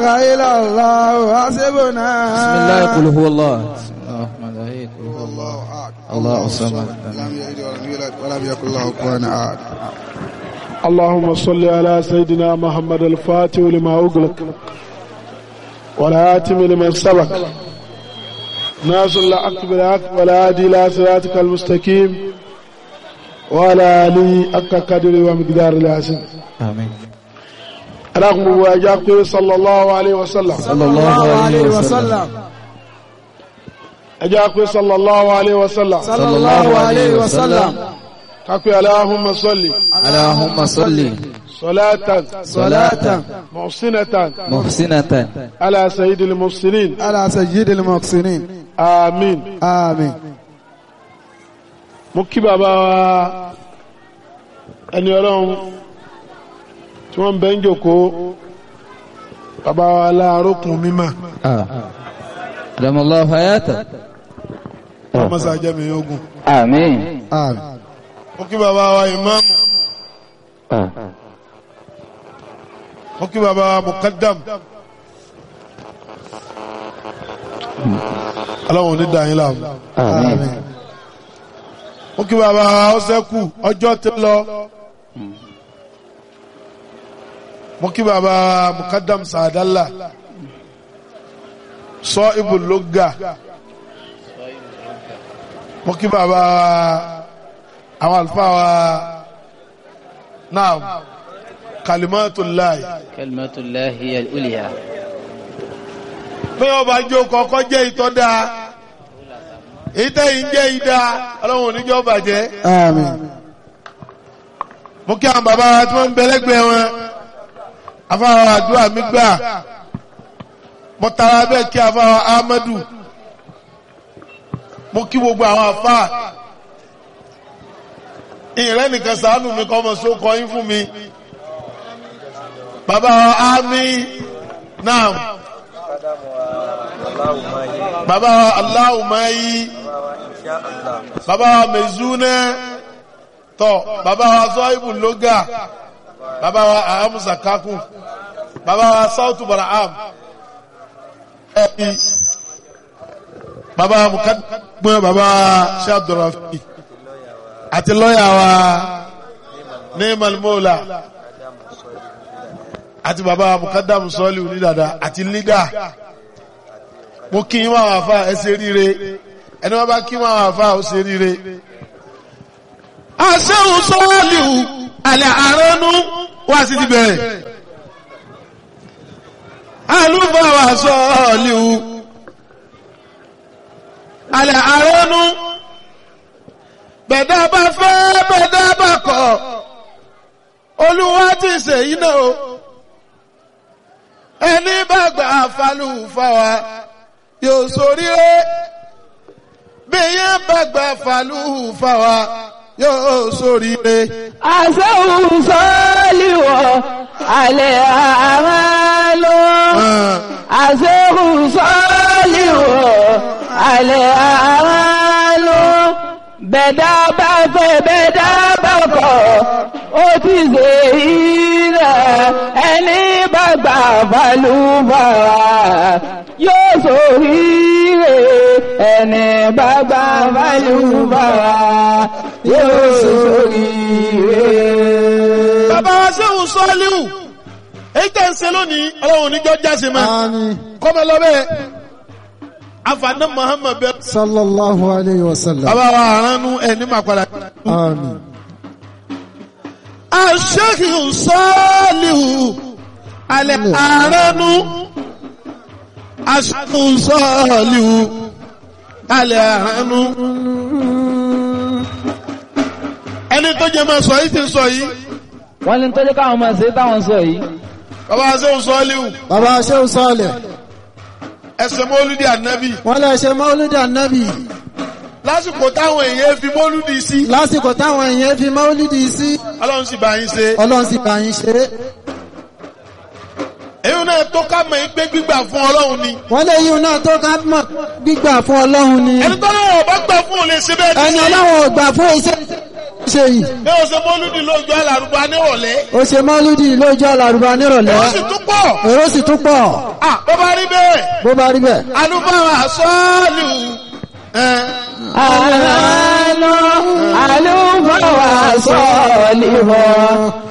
إلا الله حسبنا بسم الله قل هو الله بسم الله الرحمن الرحيم قل هو الله الله الله الصمد لم يلد ولم يولد ولم يكن له كفوا أحد اللهم صل على سيدنا محمد الفاتح لما أغلق والآتم لمن سبق ناصر الحق بالحق والهادي إلى صراطك المستقيم وعلى آله حق قدر ومقدار العظيم آمين رغم واجاك صلى الله عليه وسلم صلى الله عليه وسلم أجاك صلى الله عليه وسلم صلى الله عليه وسلم كاكو اللهم صل اللهم صل صلاة صلاة محسنة محسنة على سيد المحسنين على سيد المحسنين آمين آمين mo kí bàbá wa ẹni ọlọ́run tí wọ́n ń bẹ́ ń jòkó bàbá wa láàrókùn mímọ̀ آه. أدام الله حياته ọmọsá jẹ́mi ogun آمين آمين mo kí bàbá wa ìmáàmù آه. mo kí bàbá wa mukaddam ọlọ́run ní dàáyín láàmú آمين mo kí bàbá wa ọsẹ́kù ọjọ́ ti lọ mo kí bàbá wa mukaddam sàdálà sọ ibùlógà mo kí bàbá wa àwọn àlùfáà wa náà kalimatullahi كلمة الله هي الأولية pé ọba jó kọ́kọ́ jẹ́ ìtọ́da ìtẹ́yìn jẹ́ ìdá ọlọ́run oníjọ́ bàjẹ́ آمين mo kí àwọn bàbá wa tí wọ́n ń bẹ lẹ́gbẹ̀ẹ́ wọn afáwọn àdúrà mi gbà mo tara bẹ́ẹ̀ kí afáwọn Ahmadu mo kí gbogbo àwọn afá ìrẹ́ nìkan sàánù mi kọ́ ọmọ sókọ yín fún mi bàbá wa ámì náà bàbá wa aláwùmáyí bàbá wa mẹ̀zúnẹ́ tọ bàbá wa zọ́ìbù lóga bàbá wa ahamusa kakú bàbá wa sautu baraham ẹbí bàbá wa mukadumẹ bàbá wa ṣe abdulrafi àti lọ́yà wa ní malmola àti bàbá wa mukadamu sọ́ọ̀lì onídàdà àti lídà mo kí wọn àwọn afa ẹ ṣe ríire ẹni wọn bá kí wọn àwọn afa ó ṣe ríire aṣẹ́hùn sọ́ọ̀lìhù alẹ́ àránú wá sí ti bẹ̀rẹ̀ alúfàwà sọ́ọ̀lìhù alẹ́ àránú bẹ̀dá bá fẹ́ bẹ̀dá bá kọ̀ olúwa ti ṣe iná o ẹni bá gbà falúfàwà yóò ṣoríire bí yẹn bá gbà falúfàwà yóò sóríire. àṣẹ́hùn sọ́ọ́lìwọ̀ alẹ́ àmàlò àṣẹ́hùn sọ́ọ́lìwọ̀ alẹ́ àmàlò bẹ̀dá bá fẹ́ bẹ̀dá bá kọ̀ ó ti ṣe ilẹ̀ ẹni bá gbà balùbàrà yóò sóríire ẹni bá gbà balùbàrà yóò sóríire. bàbá wa sẹ́hùn sọ́ọ́líhù èyí tẹ̀ ń ṣe lónìí ọlọ́run níjọ́ jáse máa آمين kọ́mọ lọ́bẹ̀ afaná muhammed bẹ́ẹ̀. صلى الله عليه وسلم bàbá wa àránú ẹni máa padà. آمين aṣẹ́hùn sọ́ọ́líhù alẹ́ àránú aṣẹ́hùn sọ́ọ́líhù alẹ́ àránú. ẹni tó jẹ́ máa sọ yìí ti sọ yìí wọ́n ní tọ́jú káwọn máa ṣe táwọn sọ yìí. bàbá wa sẹ́hùn sọ́ọ́líhù bàbá ṣéun sọ́ọ̀lẹ̀ ẹsẹ̀ mọ́lúdì ànábì wọ́n lè ṣe mọ́lúdì ànábì lásìkò táwọn èèyàn fi mọ́lúdì sí lásìkò táwọn èèyàn fi mọ́lúdì sí ọlọ́run sì bá yín ṣe ọlọ́run sì bá yín ṣe é èyí náà tó ká mọ̀ yín pé gbígbà fún ọlọ́run ni wọ́n lè yíun náà tó ká mọ̀ gbígbà fún ọlọ́run ni ẹni tó lọ́wọ́ bá gbà fún òun lè ṣe bẹ́ẹ̀ ẹni ní ọlọ́run ò gbà fún iṣẹ́ ṣe yìí bí o ṣe mọ́lúdì lójú alárùbá nírọ̀lẹ́ ó ṣe mọ́lúdì lójú àlàrúbá nírọ̀lẹ́ ó sì tún pọ̀ èrò sì tún pọ̀ à bó bá rí bẹ́ẹ̀ bó bá rí bẹ́ẹ̀. alúbáwá sọ́ọ̀lù ẹ̀ àlọ́ àlùfáà wà sọ́ọ̀lì wọ̀.